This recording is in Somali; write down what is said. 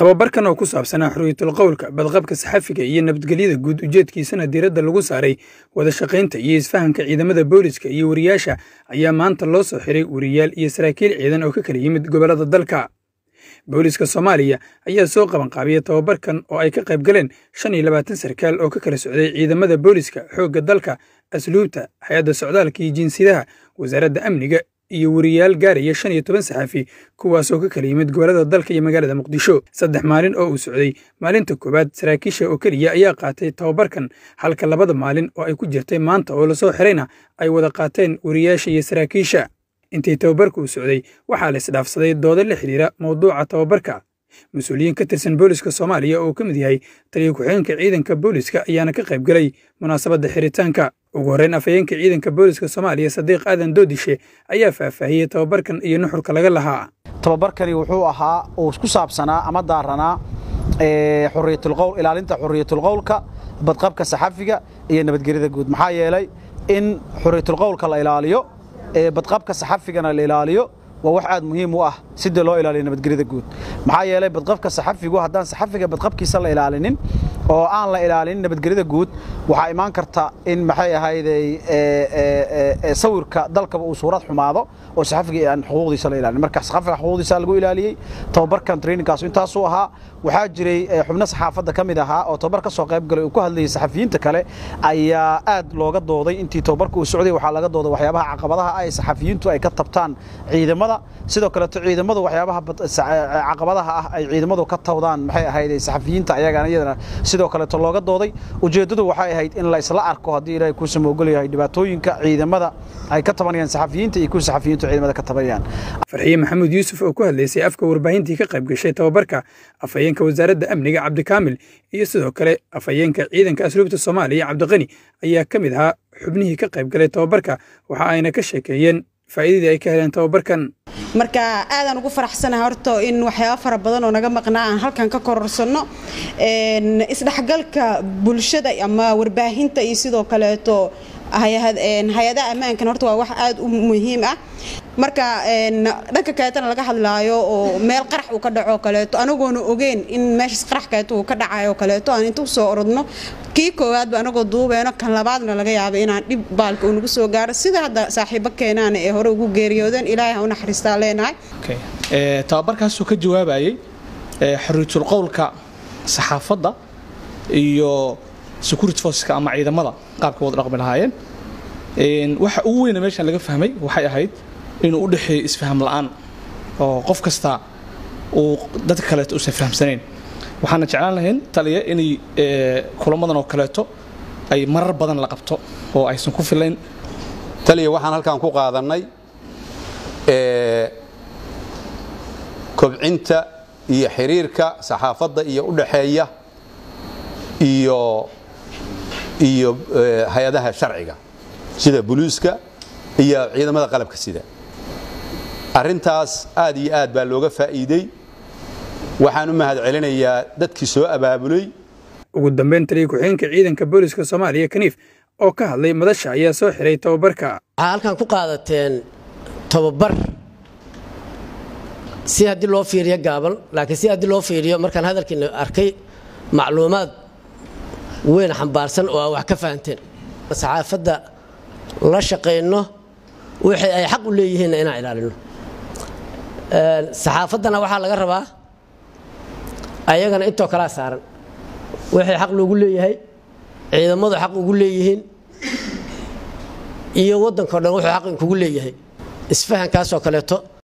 tababarkan oo ku saabsanaa xorriyatul qowlka badqabka saxafiga iyo nabadgelyada guud ujeedkiisana diiradda lagu saaray wada shaqaynta iyo isfahanka ciidamada booliska iyo wariyaasha ayaa maanta loo soo xiray wariyaal iyo saraakiil ciidan oo ka kala yimid gobollada dalka booliska soomaaliya ayaa soo qabanqaabiyey tababarkan oo ay ka qayb galeen shan iyo labaatan sarkaal oo ka kala socday ciidamada booliska xoogga dalka asluubta hay-adda socdaalka iyo jinsiyadaha wasaaradda amniga iyo wariyaal gaaraya shan iyo toban saxafi kuwaasoo ka kala yimid gobollada dalka iyo magaalada muqdisho saddex maalin oo uu socday maalinta koowaad saraakiisha oo keliya ayaa qaatay tababarkan halka labada maalin oo ay ku jirtay maanta oo lasoo xirayna ay wada qaateen wariyaasha iyo saraakiisha intii tababarka uu socday waxaa la isdhaafsaday doodo la xidhiira mawduuca tababarka mas-uuliyiin ka tirsan booliska soomaaliya oo ka mid yahay taliya ku-xigeenka ciidanka booliska ayaana ka qayb galay munaasabadda xiritaanka ugu horreyn afhayeenka ciidanka booliska soomaaliya sadiiq aadan doodishe ayaa faahfaahiyey tababarkan iyo nuxurka laga lahaa tababarkani wuxuu ahaa uu ku saabsanaa ama daaranaa xuriyatulqowl ilaalinta xuriyatulqowlka badqabka saxafiga iyo nabadgelyada guud maxaa yeelay in xuriyatulqowlka la ilaaliyo badqabka saxafigana la ilaaliyo waa wax aad muhiim u ah sidii loo ilaaliyo nabadgelyada guud maxaa yeelay badqabka saxafigu haddaan saxafiga badqabkiisa la ilaalinin oo aan la ilaalinin nabadgelyada guud waxaa imaan karta in maxay ahayday sawirka dalkaba uu suurad xumaado oo saxafiga aan xuquuqdiisa la ilaalin marka saxafiga xuquuqdiisa lagu ilaaliyey tababarkan trainingkaas intaasuu ahaa waxaa jiray xubno saxaafadda ka mid ahaa oo tababar ka soo qayb galay uu ku hadlayay saxafiyiinta kale ayaa aad looga dooday intii tababarka uu socday waxaa laga dooday waxyaabaha caqabadaha ay saxafiyiintu ay ka tabtaan ciidamada sidoo kaleeto ciidamadu waxyaabaha caqabadaha ah ay ciidamadu ka tawdaan maxay ahayd saxafiyiinta ayagana iyadana sidoo kaleeto looga dooday ujeeddadu waxay ahayd in la isla arko haddii ilaahay kuu samoogol yahay dhibaatooyinka ciidamada ay ka tabanayaan saxafiyiinta iyo kuwa saxafiyiintu ciidamada ka tabanayaan farxiye maxamuud yuusuf oo ku hadlaysay afka warbaahintii ka qayb gashay tababarka afhayeenka wasaaradda amniga cabdikaamil iyo sidoo kale afhayeenka ciidanka asluubta soomaaliya cabdiqani ayaa ka mid ahaa xubnihii ka qayb galay tababarka waxa ayna ka sheekeeyeen faa'iidadii ay ka heleen tababarkan marka aadaan ugu faraxsanahay horta in waxyaaba fara badan oo naga maqnaa aan halkan ka kororsanno isdhexgalka bulshada ama warbaahinta iyo sidoo kaleeto hay-adaha ammaankan horta waa wax aad u muhiim ah marka dhanka kaleetana laga hadlaayo oo meel qarax uu ka dhaco kaleeto anagoona ogeyn in meeshaas qarax kaleeto uu ka dhacayo kaleeto aan inta usoo orodno kii koowaadba anagoo duubeyno kan labaadna laga yaabo inaan dhib baalka uu nagu soo gaaro sida hadda saaxiibo keenaana ee hore ugu geeriyoodeen ilaahay ha u naxariistaa leenahay tababarkaasuu ka jawaabayay xorriyatul qowlka saxaafadda iyo security forceska ama ciidamada qaabka wada dhaqmi lahaayeen waxa ugu weyna meeshan laga fahmay waxay ahayd inuu u dhexeeyo isfaham la'aan oo qof kasta uu dadka kaleeto uusan fahamsanayn waxaana jeclaan lahayn taliya inay kulamadan oo kaleeto ay marar badan la qabto oo aysan ku filayn taliya waxaan halkan ku qaadannay kobcinta iyo xiriirka saxaafadda iyo u dhaxeeya iyo iyo hay-adaha sharciga sida buluuska iyo ciidamada qalabka sida arrintaas aad iyo aad baa looga faa'iidey waxaan u mahad celinayaa dadkii soo abaabulay ugu dambeyn taliya ku-xigeenka ciidanka booliska soomaaliya kaniif oo ka hadlay madasha ayaa soo xiray tababarka waxaa halkan ku qaadateen tababar si haddii loo fiiriyo gaaban laakiin si haddii loo fiiriyo markaan hadalkiina arkay macluumaad weyn xambaarsan oo aa wax ka fahanteen saxaafadda la shaqayno wixii ay xaq u leeyihiinna inaan ilaalino saxaafaddana waxaa laga rabaa ayagana intoo kalaa saaran wixii xaq loogu leeyahay ciidamadu xaq ugu leeyihiin iyo waddankao dhan wuxuu xaq inkugu leeyahay isfahankaasoo kaleeto